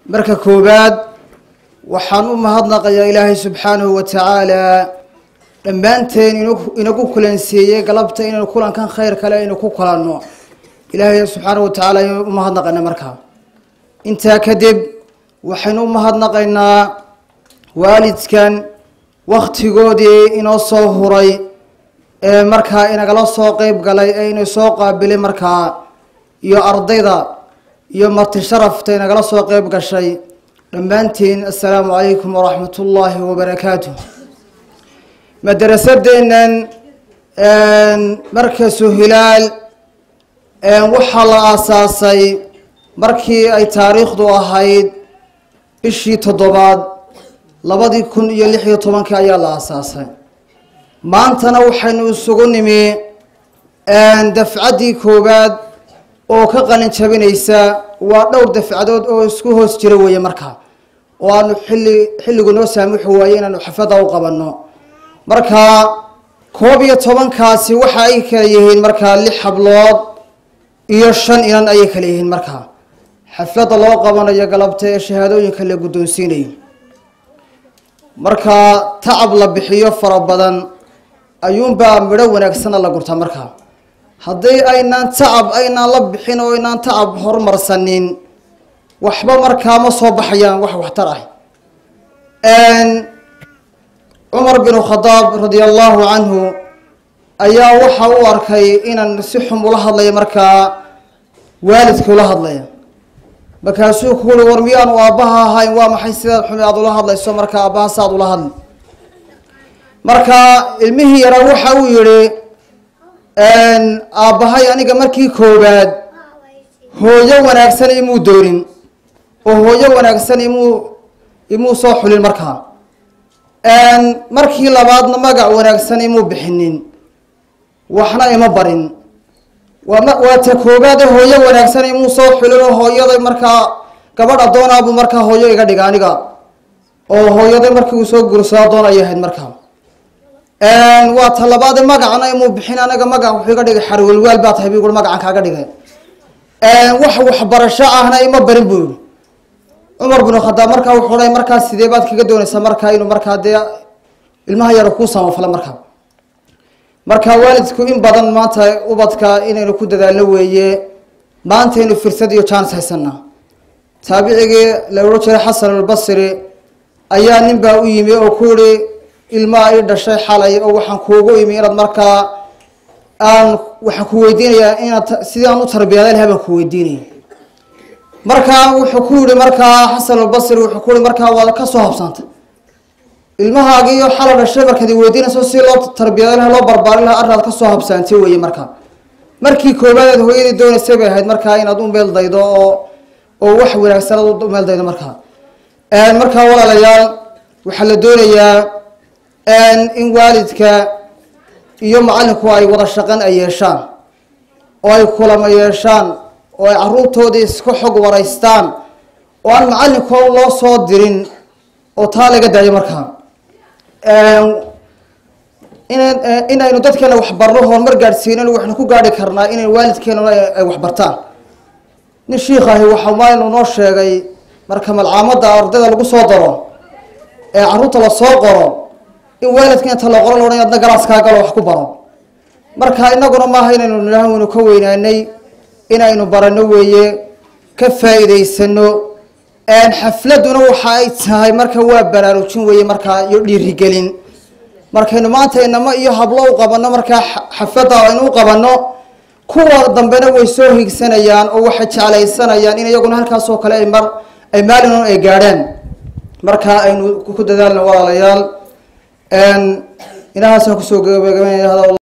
marka koowaad waxaan u mahadnaqayaa ilaahay subxaanahu wa tacaala dhammaanteen inagu kulansiiyey galabta inaynu kulankan khayr kale aynu ku kulanno ilaahay subxaanahu wa tacaala aynu u mahadnaqaynaa markaa intaa kadib waxaynu u mahadnaqaynaa waalidkan waktigoodii inoo soo huray ee markaa inagala soo qeyb galay ee inay soo qaabilay markaa iyo ardayda iyo marti sharafta inagala soo qeyb gashay dhammaantiin assalaamu calaykum waraxmat ullaahi wabarakaatu madarasadeennan markasu hilaal waxaa la aasaasay markii ay taariikhdu ahayd bishii toddobaad labadii kun iyo lix iyo tobankii ayaa la aasaasay maantana waxaynu isugu nimi dafcaddii koowaad oo ka qalin jabinaysa waa dhowr dafcadood oo isku hoos jira weeye markaa oo aanu xilli xilligu noo saamixi waaye inaanu xafada u qabanno markaa koob iyo tobankaasi waxa ay kala yihiin markaa lix hablood iyo shan inan ayay kala yihiin markaa xafladda loo qabanayo galabta ee shahaadooyinka la guddoonsiinayo markaa tacab la bixiyo fara badan ayuunbaa midho wanaagsana la gurtaa markaa haddii aynaan tacab aynaan la bixin oo aynaan tacab horumarsanin waxba markaa ma soo baxayaan wax waxtar ah cumar binu khadaab radia allahu canhu ayaa waxa u arkay inaan si xum ula hadlaya markaa waalidka ula hadlaya markaasuu ku uri war miyaanu aabbaha ahayn waa maxay sidaad xumi aada ula hadlayso markaa aabbaha saaad ula hadli marka ilmihii yaraa waxa uu yihi aabbahay aniga markii koowaad hooyo wanaagsan imuu doonin oo hooyo wanaagsan imuu imuu soo xulin markaa markii labaadna magac wanaagsan imuu bixinin waxna ima barin waa ta koobaade hooyo wanaagsan imuu soo xulin oo hooyaday markaa gabadh addoonaabuu markaa hooyo iga dhiga aniga oo hooyaday markii uu soo guursado adoon ayay ahayd markaa waa ta labaade magacna imuu bixin anaga magac wuxuu iga dhigay xarwelwaal baa tahay bu ui magacan kaaga dhigay wax waxbarasho ahna ima barin buu yihi cumar binu khadaab markaa wuxuu dhahay markaa sidee baad kaga doonaysaa markaa inuu markaa dee ilmaha yaro kuu samafala markaa marka waalidku in badan maanta ubadka inaynu ku dadaalno weeye maantaynu firsad iyo jaanis haysanaa taabicigii la odhan jiray xasan albasri ayaa nin baa u yimi oo ku yihi ilmaa i dhashay xalay oo waxaan kuugu imi inaad markaa aan waxaan ku weydiinayaa inaad sidii aan u tarbiyaday lahay baan ku weydiinaya markaa wuxuu ku yihi markaa xasan albasri wuxuu ku yihi markaa waad ka soo habsantay ilmahaagiiyo xala dhashay markaad weydiinayso si loo tarbiyaday laha loo barbaarin laha arraad ka soo habsaantay weeye markaa markii koobaad aad hooyadii doonaysay bay ahayd markaa inaad u meel daydo oo oo wax wanaagsan aad u meel daydo markaa markaa walaalayaal waxaa la doonayaa in waalidka iyo macalinku ay wada shaqan ay yeeshaan oo ay kulama yeeshaan oo ay caruurtoodii iska xog waraystaan oo aan macalinkoo loo soo dirin oo taa laga daayo markaa inaynu dadkeena waxbarno horumar gaadhsiinin waxaynu ku gaadhi karnaa inay waalidkeena ay waxbartaan nin shiikh ahi waxa maalinu noo sheegay marka malcaamada ardayda lagu soo daro ee caruurta lasoo qoro in waalidka inta la qoro laodhan adna galaaskaa galo wax ku baro marka inaguna maaha inaynu nidhaah waynu ka weynaanay inaynu barano weeye ka faa'iidaysano xafladuna waxa ay tahay marka waa baraarujin weeye markaa iyo dhiirigelin markaynu maanta inamo iyo hablo u qabanno markaa xafladda aynu u qabanno kuwa dambena way soo higsanayaan oo waxay jeclaysanayaan in iyaguna halkaasoo kale ay mar ay maalin ay gaadhaan marka aynu ku dadaalno walaalayaal inahaasaan kusoo gabagabanaya